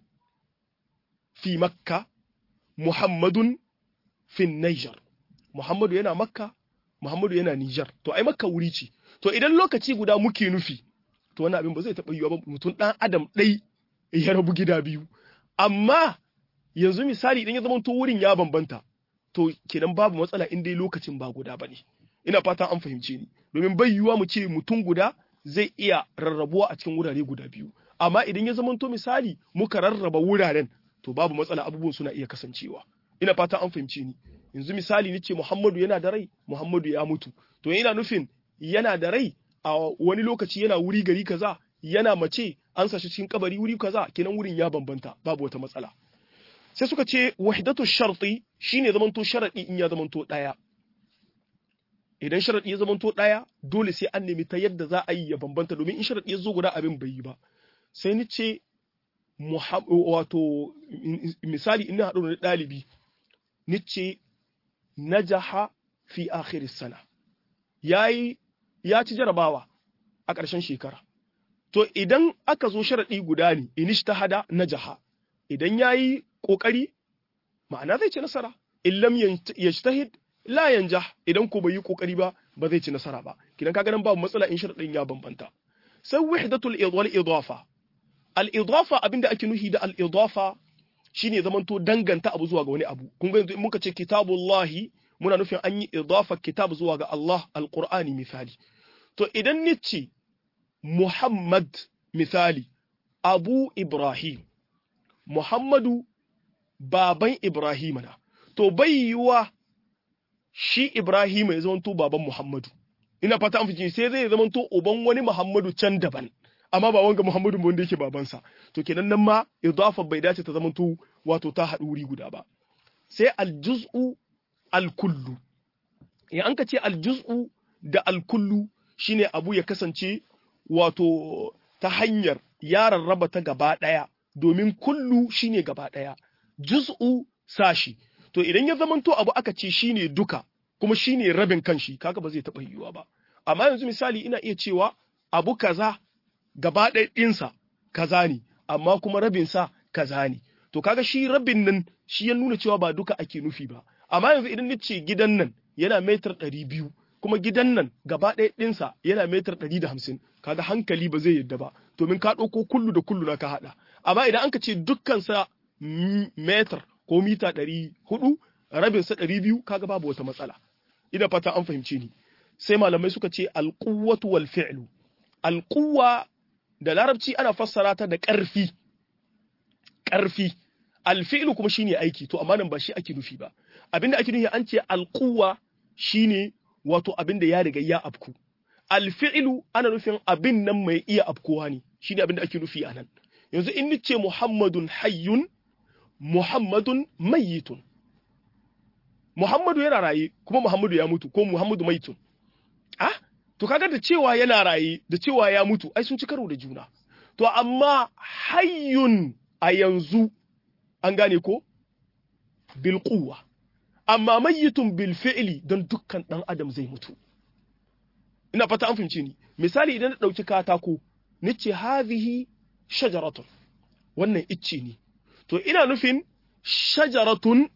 fi makka muhammadun fi niger muhammadu yana makka muhammadu yana niger to ai makka wuri ce to idan lokaci guda muke nufi to wani abin ba zai taɓa yiwuwa ba mutum ɗan adam ɗai ya rabu gida biyu amma yanzu misali idan ya zama to wurin ya bambanta to kenan babu matsala in dai lokacin ba guda ba ne ina fatan an fahimce ni domin bai yiwuwa mu ce mutum guda zai iya rarrabuwa a cikin wurare guda biyu amma idan ya zamanto misali muka rarraba wuraren to babu matsala abubuwan suna iya kasancewa ina fatan an fahimce ni yanzu misali ni ce Muhammadu yana da rai Muhammadu ya mutu to ina nufin yana da rai a wani lokaci yana wuri gari kaza yana mace an sashi cikin kabari wuri kaza kenan wurin ya bambanta babu wata matsala sai suka ce wahdatu sharti shine zamanto sharadi in ya zamanto daya idan sharaɗi ya zamanto ɗaya dole sai an nemi ta yadda za a yi ya bambanta domin in sharaɗi ya zo guda abin bai yi ba sai ni ce wato misali ina haɗu da ɗalibi ni ce najaha fi akhir sana yayi ya ci jarabawa a ƙarshen shekara to idan aka zo sharaɗi guda ne inishtahada najaha idan yayi ƙoƙari ma'ana zai ci nasara in lam yajtahid la yanjah idan ko bai yi kokari ba ba zai ci nasara ba kidan kaga nan babu matsala in sharadin ya bambanta sai wahdatul wal idafa al idafa abinda ake nuhi da al idafa shine zamanto danganta abu zuwa ga wani abu kun ga yanzu in muka ce kitabullahi muna nufin an yi idafa kitab zuwa ga Allah alqur'ani misali to idan nice Muhammad misali Abu Ibrahim Muhammadu baban Ibrahim na to bai yiwa shi Ibrahim ya zama baban Muhammadu ina fata an fice sai zai zama to uban wani Muhammadu can daban amma ba wanga Muhammadu wanda yake babansa to kenan nan ma idafa bai dace ta zama to wato ta haɗu wuri guda ba sai aljuz'u alkullu in an ka ce aljuz'u da alkullu shine abu ya kasance wato ta hanyar ya rarraba ta gaba ɗaya domin kullu shine gaba ɗaya juz'u sashi to idan ya zamanto abu aka ce shine duka kuma shine rabin kanshi kaga ba zai taɓa yiwuwa ba amma yanzu misali ina iya cewa abu kaza gaba ɗaya ɗinsa kaza ne amma kuma rabinsa kaza ne to kaga shi rabin nan shi ya nuna cewa ba duka ake nufi ba amma yanzu idan ni ce gidan nan yana metar ɗari biyu kuma gidan nan gaba ɗaya ɗinsa yana metar ɗari da hamsin kaga hankali ba zai yadda ba domin ka ɗauko kullu da kullu na ka haɗa amma idan an ka ce dukkansa metar ko mita ɗari hudu rabinsa ɗari biyu kaga babu wata matsala ina fata an fahimce ni sai malamai suka ce alƙuwatu wal fi'lu alƙuwa da larabci ana fassara ta da ƙarfi ƙarfi alfi'lu kuma shine aiki to amma nan ba shi ake nufi ba abinda ake nufi an ce alquwa shine wato abinda ya riga ya afku alfi'lu ana nufin abin nan mai iya afkuwa ne shine abinda ake nufi a nan yanzu in nace muhammadun hayyun muhammadun mayyitun muhammadu yana raye kuma muhammadu ya mutu ko muhammadu maitun ah to kaga da cewa yana raye da cewa ya mutu ai sun ci karo da juna to amma hayyun a yanzu an gane ko bil quwwa amma mayyitun bil fi'li don dukkan dan adam zai mutu ina fata an fahimce ni misali idan na dauki katako nace hadhihi shajaratun wannan icce ne to ina nufin shajaratun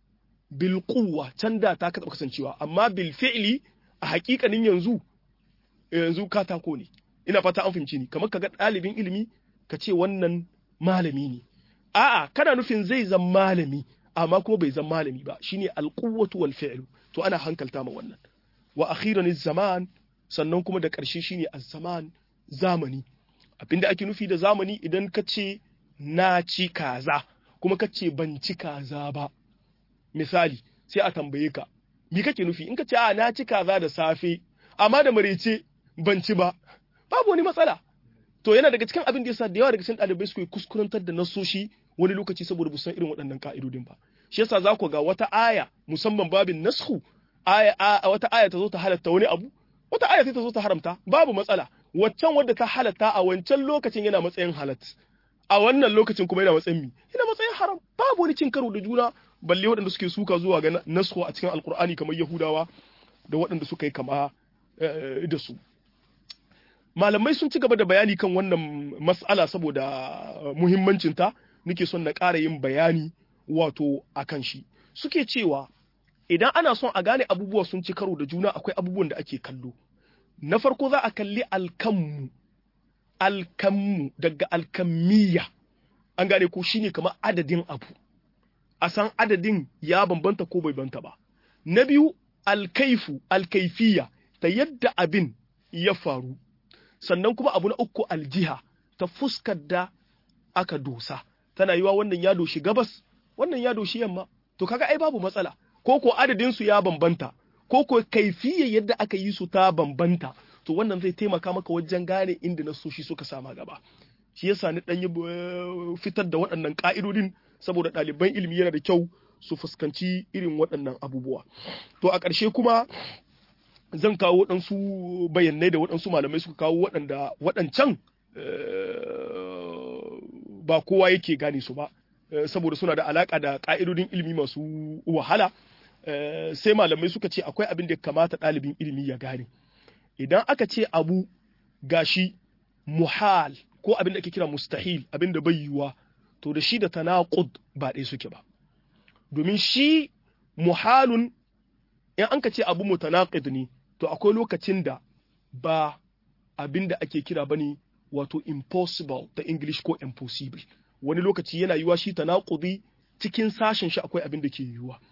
bil quwwa can da ta ka kasancewa amma bil fi'li a hakikanin yanzu yanzu katako ne ina fata an fahimce ni kamar kaga ɗalibin ilimi ka ce wannan malami ne a'a kana nufin zai zan malami amma kuma bai zan malami ba shine alquwwatu wal fi'lu to ana hankalta ma wannan wa akhiran zaman sannan kuma da ƙarshe shine az-zaman zamani abinda ake nufi da zamani idan ka ce na ci kaza kuma ka ce ban ci kaza ba misali sai a tambaye ka me kake nufi in ka ce a na ci kaza da safe amma da marece ban ci ba babu wani matsala to yana daga cikin abin da yasa da yawa daga cikin ɗalibai suke kuskurantar da nasoshi wani lokaci saboda bu san irin waɗannan ka'idodin ba shi yasa za ku ga wata aya musamman babin nasku aya wata aya ta zo ta halatta wani abu wata aya sai ta zo ta haramta babu matsala waccan wadda ta halatta a wancan lokacin yana matsayin halat a wannan lokacin kuma yana matsayin mi yana matsayin haram babu wani cin karo da juna balle waɗanda suke suka zuwa ga nasku a cikin alkur'ani kamar yahudawa da waɗanda suka yi kama da su malamai sun ci gaba da bayani kan wannan mas'ala saboda muhimmancinta nake son na ƙara yin bayani wato a kan shi suke cewa idan ana son a gane abubuwa sun ci karo da juna akwai abubuwan da ake kallo na farko za a kalli alkammu alkammu daga alkammiya an gane ko shine kamar adadin abu a san adadin ya bambanta ko bai banta ba na biyu alkaifu alkaifiya ta yadda abin ya faru sannan kuma abu na uku aljiha ta fuskar da aka dosa tana yiwa wannan ya doshi gabas wannan ya doshi yamma to kaga ai babu matsala ko ko adadin su ya bambanta ko ko kaifiyya yadda aka yi su ta bambanta to wannan zai taimaka maka wajen gane inda nasoshi suka sama gaba shi yasa ni dan yi fitar da waɗannan ka'idodin saboda ɗaliban ilimi yana da kyau su fuskanci irin waɗannan abubuwa to a ƙarshe kuma zan kawo waɗansu bayanai da waɗansu malamai suka kawo waɗanda waɗancan ba kowa yake gane su ba saboda suna da alaƙa da ƙa'idodin ilimi masu wahala sai malamai suka ce akwai abin da ya kamata ɗalibin ilimi ya gane idan aka ce abu gashi muhal ko abin da ake kira mustahil abin da bai yiwuwa to da shi da tanaqud ba ɗaya suke ba domin shi muhalun in an ka ce abu mutanaqid ne to akwai lokacin da ba abin da ake kira bane wato impossible da English ko impossible wani lokaci yana yiwa shi tanaqudi cikin sashen shi akwai abin da ke yiwuwa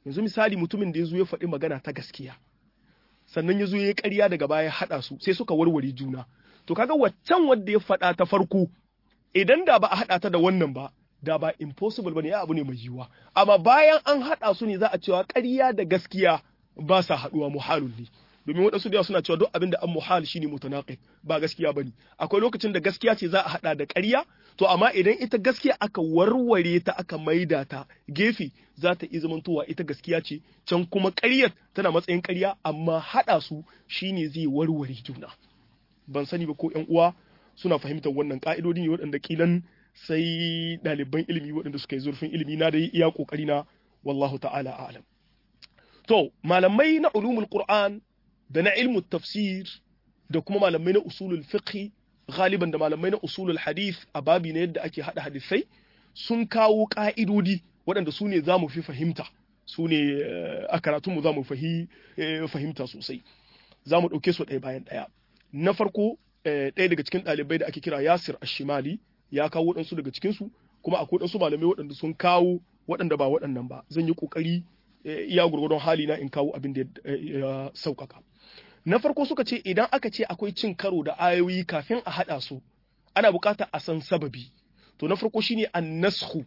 yanzu misali mutumin da ya zo ya faɗi magana ta gaskiya sannan ya zo ya ƙarya daga baya haɗa su sai suka warware juna to kaga waccan wanda ya faɗa ta farko idan da ba a haɗa ta da wannan ba da ba impossible bane ya abu ne mai yiwuwa amma bayan an haɗa su ne za a cewa ƙarya da gaskiya ba sa haɗuwa muhalun ne domin waɗansu da suna cewa duk abin da an muhal shine mutanaqid ba gaskiya bane akwai lokacin da gaskiya ce za a haɗa da ƙarya to amma idan ita gaskiya aka warware ta aka maida ta gefe za ta iya zamantowa ita gaskiya ce can kuma ƙaryar tana matsayin ƙarya amma haɗa su shine zai warware juna ban sani ba ko ƴan uwa suna fahimtar wannan ka'idodi ne waɗanda kilan sai ɗaliban ilimi waɗanda suka yi zurfin ilimi na da iya ƙoƙari na wallahu ta'ala a'lam to malamai na ulumul qur'an da na ilmu tafsir da kuma malamai na usulul fiqh galiban da malamai na usulul hadith a babi na yadda ake hada hadisai sun kawo ka'idodi waɗanda su ne za mu fi fahimta su ne a karatunmu za mu fahimta sosai za mu ɗauke su ɗaya bayan ɗaya na farko ɗaya daga cikin ɗalibai da ake kira yasir ashimali ya kawo waɗansu daga cikinsu kuma akwai waɗansu malamai waɗanda sun kawo waɗanda ba waɗannan ba zan yi ƙoƙari iya gurgurdon hali na in kawo abin da ya sauƙaƙa na farko suka ce idan aka ce akwai cin karo da ayoyi kafin a haɗa su ana buƙatar a san sababi to na farko shine annashu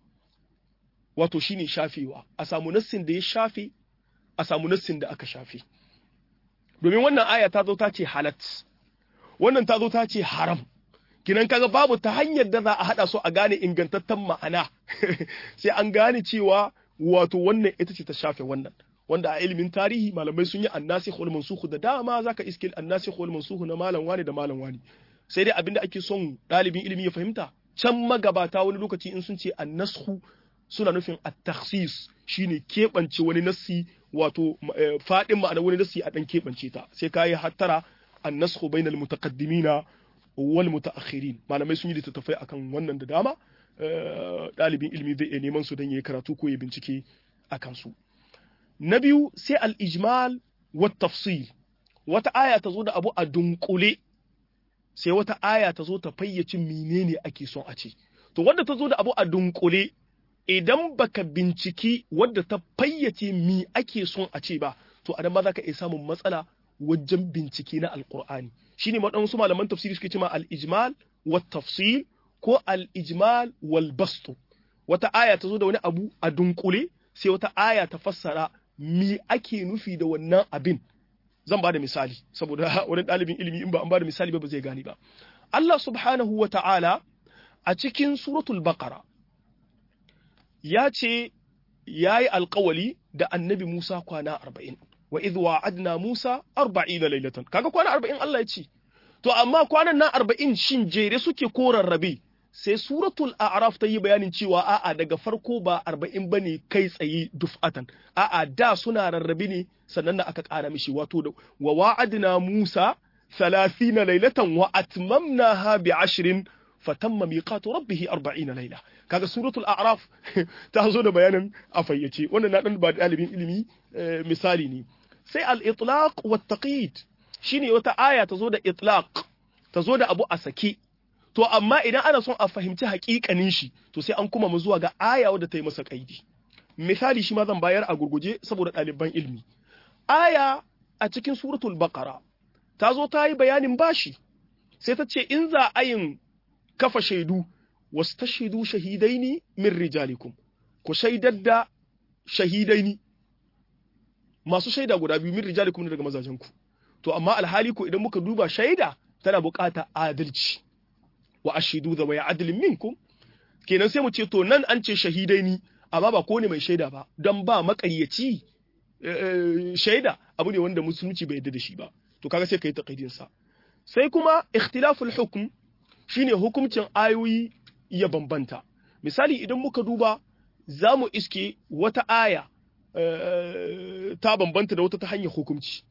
wato shine shafewa a samu nassin da ya shafe a samu nassin da aka shafe domin wannan aya ta zo ta ce halat wannan ta zo ta ce haram kinan kaga babu ta hanyar da za a haɗa su a gane ingantaccen ma'ana sai an gane cewa wato wannan ita ce ta shafe wannan wanda a ilimin tarihi malamai sun yi annasikh wal mansukh da dama zaka iske annasikh wal mansukh na malam wani da malam wani sai dai abinda ake son dalibin ilimi ya fahimta can magabata wani lokaci in sun ce annashu suna nufin at-takhsis shine keɓance wani nassi wato fadin ma'ana wani nassi a dan keɓance ta sai kai hattara annashu bainal mutaqaddimina wal mutaakhirin malamai sun yi littattafai akan wannan da dama ɗalibin ilimi zai iya neman su don yayi karatu ko ya bincike akan su na biyu sai al-ijmal wa tafsil wata aya ta zo da abu a dunkule sai wata aya ta zo ta fayyace menene ake son a ce to wanda ta zo da abu a dunkule idan baka binciki wadda ta fayyace mi ake son a ce ba to adan ba za ka iya samun matsala wajen bincike na alkur'ani shine waɗansu malaman tafsiri suke cewa al-ijmal wa tafsil ko al-ijmal wal bastu wata aya ta zo da wani abu a dunkule sai wata aya ta fassara mi ake nufi da wannan abin zan ba da misali saboda wani ɗalibin ilimi in ba an ba da misali ba ba zai gani ba Allah subhanahu wa ta'ala a cikin suratul baqara ya ce ya yi alkawali da annabi Musa kwana arba'in wa idh wa'adna Musa arba'ina lailatan kaga kwana arba'in Allah ya ce to amma kwanan nan arba'in shin jere suke ko rarrabe sai suratul a'raf ta yi bayanin cewa a'a daga farko ba arba'in ba ne kai tsaye duf'atan a'a da suna rarrabe ne sannan da aka ƙara mishi wato da wa wa'adna Musa thalathina lailatan wa atmamnaha bi ashrin fatamma miqatu rabbih 40 laila kaga suratul a'raf ta zo da bayanin a fayyace wannan na dan ba dalibin ilimi misali ne sai al-itlaq wa taqyid shine wata aya ta zo da itlaq ta zo da abu a sake to amma idan ana son a fahimci haƙiƙanin shi to sai an kuma mu zuwa ga aya wadda ta yi masa kaidi misali shi ma zan bayar a gurguje saboda ɗaliban ilimi aya a cikin suratul baqara ta zo ta yi bayanin bashi sai ta ce in za a yin kafa shaidu wasu ta shaidu shahidaini min rijalikum ku shaidar da shahidaini masu shaida guda biyu min rijalikum daga mazajenku to amma alhali ko idan muka duba shaida tana bukata adalci wa ashidu da waya adalin minkum kenan sai mu ce to nan an ce shahidaini amma ba ko ne mai shaida ba don ba makaryaci shaida abu ne wanda musulunci bai yarda da shi ba to kaga sai kai taqidin sa sai kuma ikhtilaful hukm shine hukuncin ayoyi ya bambanta misali idan muka duba za mu iske wata aya ta bambanta da wata ta hanyar hukunci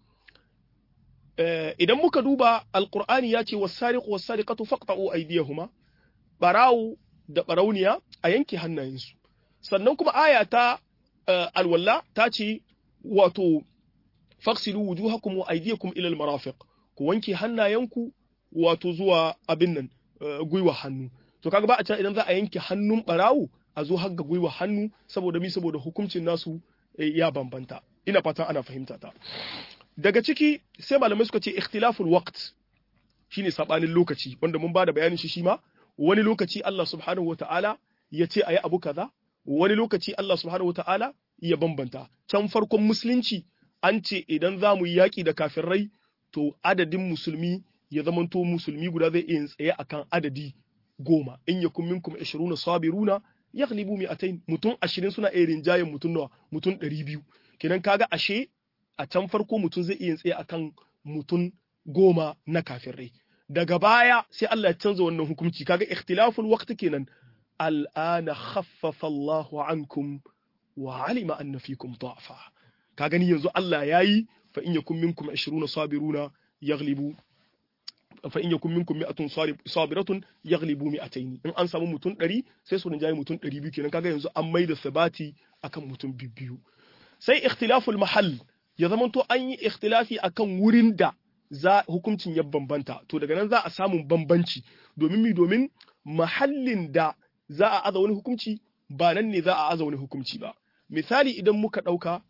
idan muka duba alqur'ani ya ce was-sariqu was-sariqatu faqta'u aydiyahuma barawu da barauniya a yanke hannayensu sannan kuma aya ta alwalla ta ce wato faksilu wujuhakum wa aydiyakum ila al-marafiq ku wanke hannayenku wato zuwa abin nan gwiwa hannu to kaga ba a can idan za a yanke hannun barawo a zo har ga gwiwa hannu saboda mi saboda hukuncin nasu ya bambanta ina fatan ana fahimta ta daga ciki sai malamai suka ce ikhtilaful waqt shine sabanin lokaci wanda mun bada bayanin shi shi ma wani lokaci Allah subhanahu wataala ya ce ayi abu kaza wani lokaci Allah subhanahu wataala ya bambanta can farkon musulunci an ce idan za mu yi yaƙi da kafirai to adadin musulmi ya zamanto musulmi guda zai iya tsaye akan adadi goma in yakun minkum 20 sabiruna yaghlibu mi'atayn mutum 20 suna iya rinjayen mutum nawa mutum 200 kenan kaga ashe a can farko mutum zai iya tsaye akan mutum goma na kafirai daga baya sai Allah ya canza wannan hukunci kaga ikhtilaful waqti kenan al'ana khaffafa Allahu ankum wa alima anna fikum da'fa ka gani yanzu Allah yayi fa in yakum minkum 20 sabiruna yaghlibu fa in yakum minkum mi'atun sabiratun yaghlibu mi'atayn in an samu mutum 100 sai su rinjaye mutum 200 kenan kaga yanzu an maida sabati akan mutum biyu sai ikhtilaful mahall ya zamanto an yi ikhtilafi akan wurin da za hukuncin ya bambanta to daga nan za a samu bambanci domin mi domin mahallin da za a aza wani hukunci ba nan ne za a aza wani hukunci ba misali idan muka ɗauka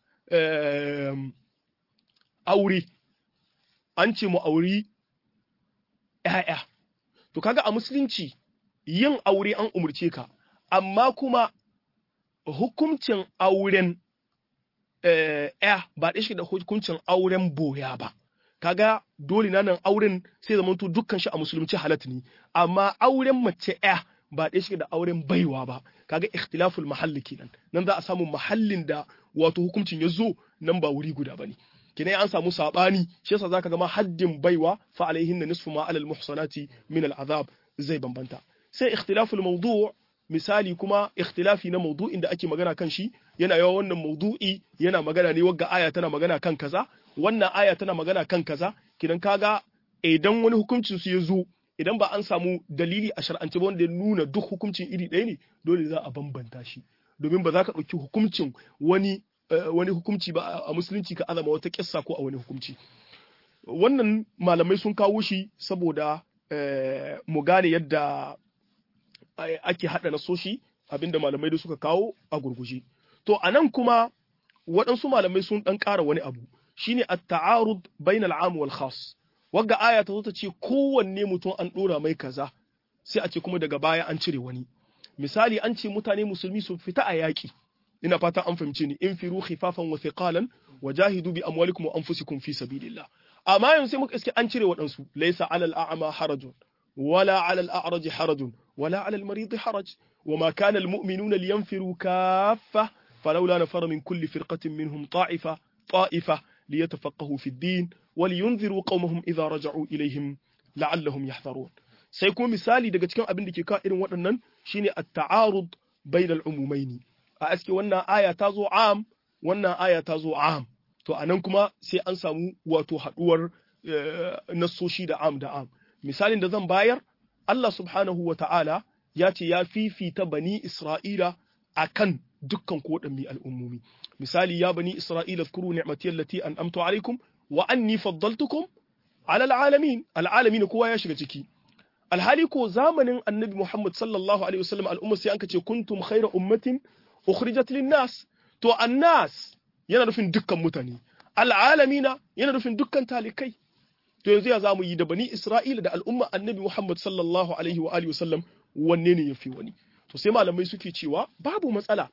aure an ce mu auri ‘ya'ya to kaga a musulunci yin aure an umarce ka amma kuma hukuncin auren ‘ya ba ɗaya shi da hukuncin auren boya ba kaga dole na nan auren sai zamanto dukkan shi a musulunci halatta ne amma auren mace ‘ya ba ɗaya shi da auren baiwa ba kaga ikhtilaful mahalli kenan nan za a samu mahallin da wato hukuncin ya zo nan ba wuri guda bane kenan an samu sabani shi yasa zaka ga ma haddin baiwa fa alaihinna nisfu ma alal muhsanati min al azab zai bambanta sai ikhtilaful mawdu' misali kuma ikhtilafi na mawdu'in da ake magana kan shi yana yawa wannan mawdu'i yana magana ne wagga aya tana magana kan kaza wannan aya tana magana kan kaza kidan kaga idan wani hukuncin su ya zo idan ba an samu dalili a shar'ance ba wanda ya nuna duk hukuncin iri ɗaya ne dole za a bambanta shi domin ba za ka ɗauki hukuncin wani wani hukunci ba a musulunci ka azama wata kissa ko a wani hukunci wannan malamai sun kawo shi saboda mu gane yadda ake haɗa nasoshi abinda malamai da suka kawo a gurguje to a nan kuma waɗansu malamai sun ɗan ƙara wani abu shine at-ta'arud bainal 'am wal khas wagga aya ta zo ta ce kowanne mutum an ɗora mai kaza sai a ce kuma daga baya an cire wani misali an ce mutane musulmi su fita a yaƙi ina fata an fahimce ni in firu khifafan wa thiqalan wa jahidu bi amwalikum wa anfusikum fi sabilillah amma yanzu sai muka iske an cire waɗansu laysa alal a'ma harajun wala alal a'raj harajun wala alal marid haraj وما كان المؤمنون لينفروا كافة فلولا نفر من كل فرقة منهم طائفة طائفة ليتفقهوا في الدين ولينذروا قومهم إذا رجعوا إليهم لعلهم يحذرون sai kuma misali daga cikin abin da ke ka irin waɗannan shine at-ta'arud bainal umumaini a aske wannan aya ta zo am wannan aya ta zo am to anan kuma sai an samu wato haduwar nassoshi da am da am misalin da zan bayar Allah subhanahu wa ta'ala ya ce ya fifita bani Isra'ila akan dukkan koɗanmi al'ummomi misali ya bani Isra'ila zkuru ni'mati allati an'amtu alaikum wa anni faddaltukum ala al'alamin al'alamin kowa ya shiga ciki alhali ko zamanin annabi Muhammad sallallahu alaihi wasallam al'umma sai an ce kuntum khayra ummatin ukhrijat lin-nas to annas yana nufin dukkan mutane al'alamina yana nufin dukkan talikai to yanzu ya zamu yi da bani Isra'ila da al'umma annabi Muhammad sallallahu alaihi wa alihi wasallam wanne ne yafi wani to sai malamai suke cewa babu matsala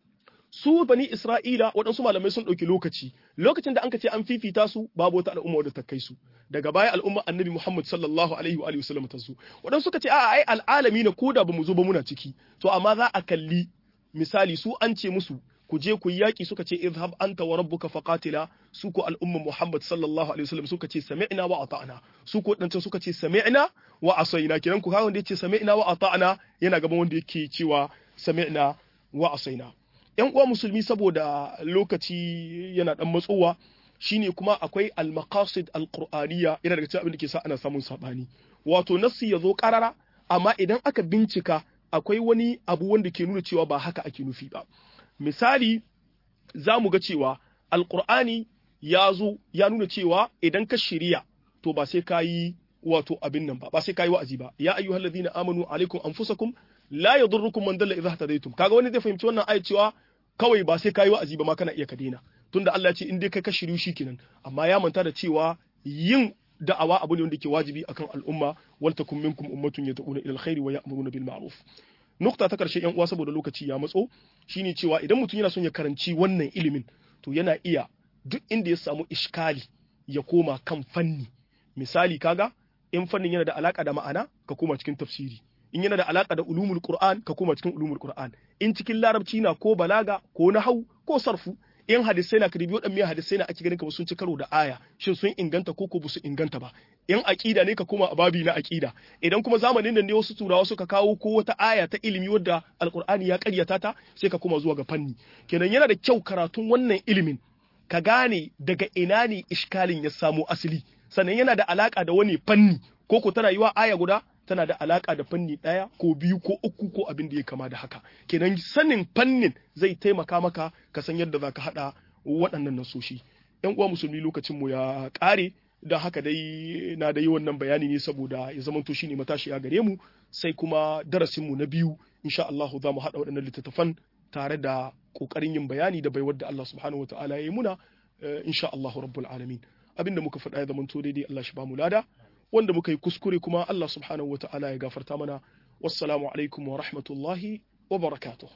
su bani Isra'ila waɗansu malamai sun ɗauki lokaci lokacin da anka ce an fifita su babu wata al'umma wadda ta kai su daga baya al'umma annabi Muhammad sallallahu alaihi wa alihi wasallam ta zo waɗansu suka ce a'a ai al'alami na koda bamu zo ba muna ciki to amma za a kalli misali su an ce musu ku je ku yaki suka ce izhab anta wa rabbuka faqatila su ko al'umma Muhammad sallallahu alaihi wasallam suka ce sami'na wa ata'na su ko dan suka ce sami'na wa asaina kiran ku kawo wanda yace sami'na wa ata'na yana gaban wanda yake cewa sami'na wa asaina yan uwa musulmi saboda lokaci yana dan matsowa shine kuma akwai al-maqasid al-qur'aniyya yana daga cikin abin da ke sa ana samun sabani wato nassi yazo karara amma idan aka bincika akwai wani abu wanda ke nuna cewa ba haka ake nufi ba misali za mu ga cewa alkur'ani ya zo ya nuna cewa idan ka shirya to ba sai ka yi wato abin nan ba ba sai ka yi wa'azi ba ya ayyuhal ladina amanu alaikum anfusakum la yadurrukum man dalla idha hadaytum kaga wani zai fahimci wannan ayat cewa kawai ba sai kayi wa'azi ba ma kana iya ka daina tunda Allah ya ce in dai kai ka shiryu shikenan amma ya manta da cewa yin da'awa abu ne wanda ke wajibi akan al'umma wal takum minkum ummatun yad'una ila alkhairi wa ya'muruna bil ma'ruf nukta ta karshe yan uwa saboda lokaci ya matso shine cewa idan mutum yana son ya karanci wannan ilimin to yana iya duk inda ya samu iskali ya koma kan fanni misali kaga in fannin yana da alaka da ma'ana ka koma cikin tafsiri in yana da alaka da ulumul qur'an ka koma cikin ulumul qur'an in cikin larabci na ko balaga ko nahau ko sarfu in hadisai na karibi waɗannan hadisai na ake ganin ka sun ci karo da aya shin sun inganta ko ko su inganta ba in aqida ne ka koma a babi na aqida idan kuma zamanin nan ne wasu turawa suka kawo ko wata aya ta ilimi wadda alqur'ani ya karyata ta sai ka koma zuwa ga fanni kenan yana da kyau karatun wannan ilimin ka gane daga ina ne iskalin ya samo asali sannan yana da alaka da wani fanni ko ko tana yiwa aya guda tana da alaka da fanni ɗaya ko biyu ko uku ko abin da ya kama da haka kenan sanin fannin zai taimaka maka ka san yadda za ka haɗa waɗannan nasoshi yan uwa musulmi lokacin mu ya ƙare don haka dai na da yi wannan bayani ne saboda ya zamanto shi ne matashi a gare mu sai kuma darasin mu na biyu insha Allah za mu haɗa waɗannan littattafan tare da ƙoƙarin yin bayani da baiwar da Allah subhanahu wa ta'ala ya yi muna insha Allah rabbul alamin abinda muka faɗa ya zamanto daidai Allah shi ba mu lada wanda muka yi kuskure kuma Allah subhanahu wa ta'ala ya gafarta mana wassalamu alaikum wa rahmatullahi wa barakatuh